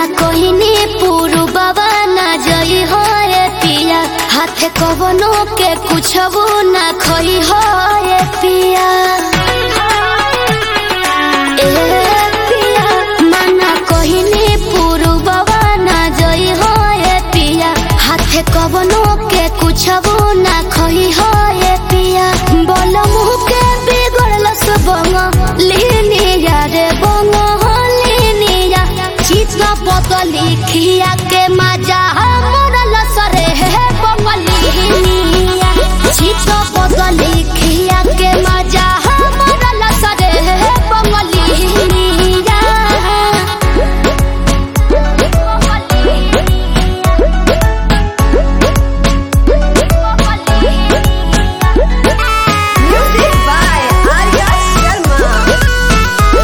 माना कोहिनी पुरु बाबा ना जई हो ए पिया हाथे कवनो के कुछ ना खई हो ए पिया ए पिया माना कोहिनी पुरु बाबा ना जई हो ए पिया हाथे कवनो के कुछ ना खई हो ए पिया बोल मुह के बिगड़ल सबंग लिनिया रे बंग लिनिया चित्त पतली खिया के मजा मोरल सरे हे बंगलिनिया चित्त पतली खिया के मजा मोरल सरे हे बंगलिनिया Music by Arya Sharma.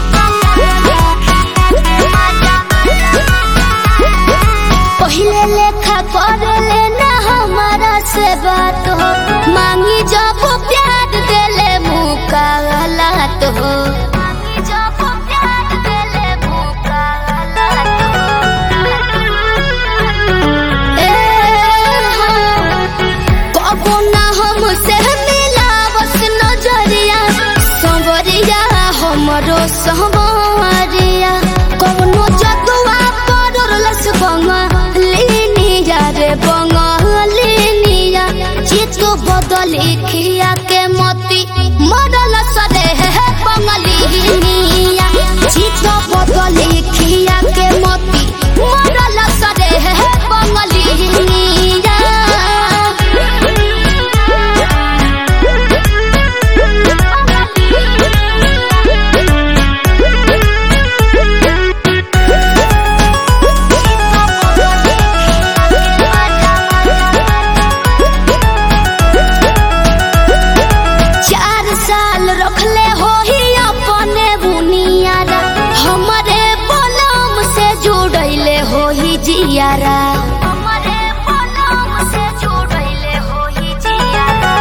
पहिले लेखा कर लेना हमारा से बात हो मांगी जब प्यार देले मुका गलत हो मांगी जब प्यार देले मुका गलत हो ए हाँ, कबो ना हमसे मिलावस नजरिया संवरिया हमरो संवरिया कौनो जदुआ पड़लस बंगलिनिया रे बंगलिनिया चित्त बदली खिया के मोती मरल सरे है बंगलिनिया चित्त बदली खिया के मोती मरल सरे है बंगलिनिया चार साल रखले हो ही अपने बुनियारा हमरे बलम से जुड़ैले हो ही जियारा हमरे बलम से जुड़ैले हो ही जियारा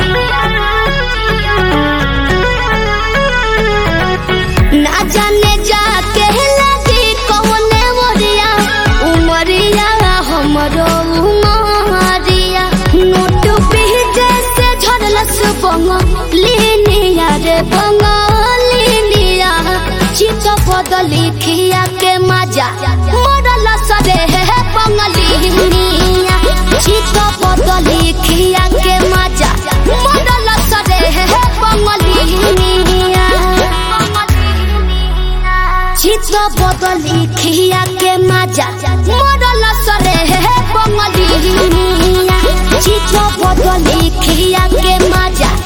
ना जाने जाके लगी कौने मोरिया उमरिया हमरो उमरिया नोट पीजे से झरलस बंगलिनिया रे बंगलिनिया चित बदली खिया के मजा मरल सरे है बंगलिनिया चित बदली खिया के मजा मरल सरे है बंगलिनिया चित्त बदली खिया के मजा मरल सरे है बंगलिनिया चित्त बदली खिया के मजा